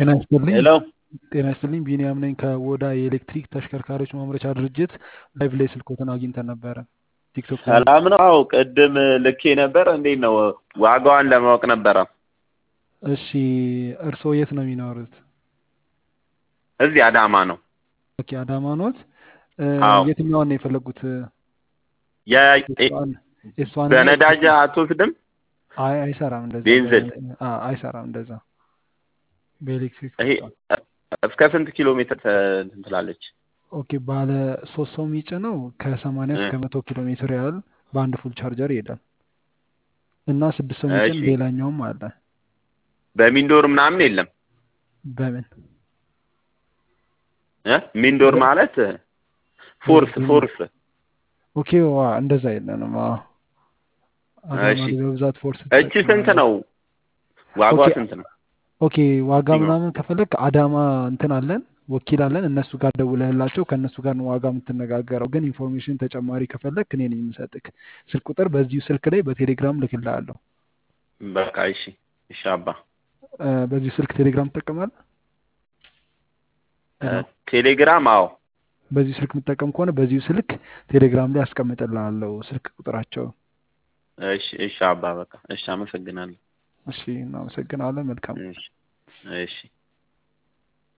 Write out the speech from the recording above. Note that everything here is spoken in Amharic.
ጤና ይስጥልኝ ሄሎ ጤና ይስጥልኝ ቢኒያም ነኝ ከወዳ የኤሌክትሪክ ተሽከርካሪዎች ማምረቻ ድርጅት ላይቭ ላይ ስልኮትን አግኝተን ነበረ ቲክቶክ ላይ ሰላም ነው። አዎ ቅድም ልኬ ነበር። እንዴት ነው ዋጋዋን ለማወቅ ነበረ። እሺ እርስዎ የት ነው የሚኖሩት እዚህ አዳማ ነው። ኦኬ አዳማ ኖት እ፣ አዎ የትኛዋን ነው የፈለጉት የ- ኤስዋን ኤስዋን ነው በነዳጅ አትወስድም? አይ አይሰራም እንደዛ ቤንዝል በ- አ- አይሰራም እንደዛ በኤሌክትሪክ ይሄ ብቻ እስከ ስንት ኪሎ ሜትር ተ- እንትን ትላለች? ኦኬ ባለ ሶስት ሰው የሚጭነው ከሰማንያ እ፣ እስከ መቶ ኪሎ ሜትር ያህል በአንድ ፉል ቻርጀር ይሄዳል እና ስድስት ሰው የሚጭን እሺ ሌላኛውም አለ በሚንዶር ምናምን የለም በምን እ? ሚንዶር በ- ማለት ፎርስ በምን ፎርስ ኦኬ ዋ እንደዛ የለንም አዎ አዳማ እሺ ላይ በብዛት ፎርስ እቺ ስንት ትጠቀማለህ ነው? ዋጋዋ ኦኬ ስንት ነው? ኦኬ ዋጋ ይኸው ምናምን ከፈለግ አዳማ እንትን አለን ወኪል አለን እነሱ ጋር ደውለህላቸው ከእነሱ ጋር ነው ዋጋ የምትነጋገረው ግን ኢንፎርሜሽን ተጨማሪ ከፈለግ እኔ ነኝ የምሰጥክ ስልክ ቁጥር በዚሁ ስልክ ላይ በቴሌግራም ልክልሃለሁ በቃ እሺ እሺ አባ እ፣ በዚሁ ስልክ ቴሌግራም ትጠቀማለህ እ፣ ሄሎ ቴሌግራም አዎ በዚሁ ስልክ የምትጠቀም ከሆነ በዚሁ ስልክ ቴሌግራም ላይ አስቀምጥልሃለሁ ስልክ ቁጥራቸው እሺ እሺ አባ በቃ እሺ አመሰግናለሁ እሺ እናመሰግናለን መልካም እሺ እሺ